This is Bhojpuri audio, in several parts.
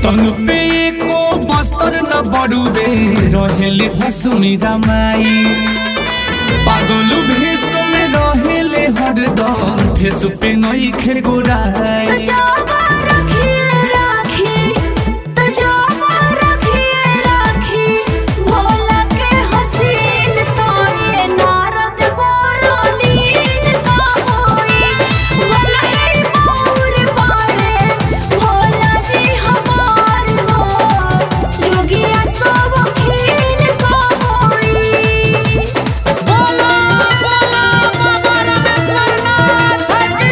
तन पे एको बस्तर न बड़ुबे रहेले भसुनी रमाई पागल भेष में रहेले हरदम फेस पे नई खे गोराई तजाबा रखिए राखी तजाबा रखिए राखी भोला के हसीन तो ये नारद बोरोलीन का होई भला ही मोर बाड़े भोला जी हमार हो जोगिया सब खीन का होई बोला बोला बाबा रामेश्वर नाथ की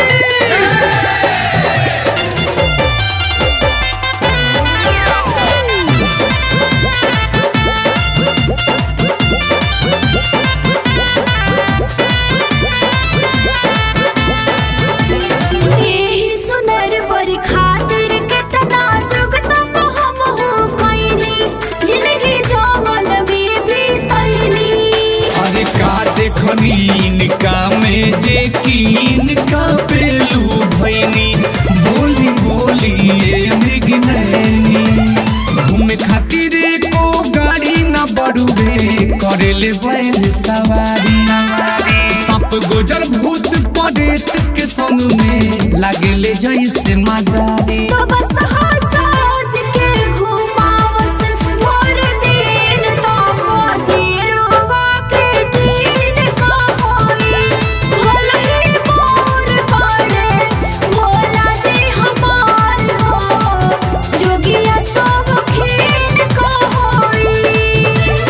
एही सुनर पर खातिर केतना जुग तप हम हो कइनी जिंदगी जंगल में भी तइनी अरे का देखनी इनका में जे कीन का पेलू भैनी बोली बोली ये मृग नैनी घूमे खातिर को गाड़ी न बढ़ुबे करेले बैल सवारी सांप गोजर भूत परेत के संग में लागेले जैसे मदारी तो बस हंसाज के घुमावस भर दिन तो पजीरुआ के दिन का होई भला ही मोर बाड़े भोला जी हमार हो जोगिया सब खीन का होई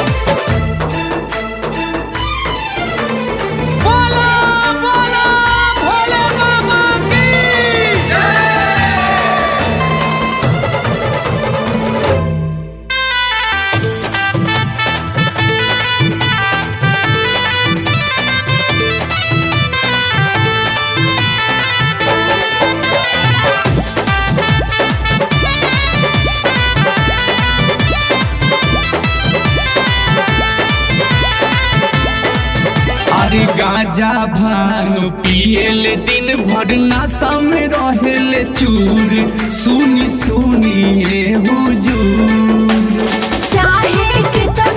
बोला बोला भोले बाबा की अरे गांजा भांग पिएले दिन भर नशा में रहेले चूर सुनी सुनी ये हुजूर चाहे कितना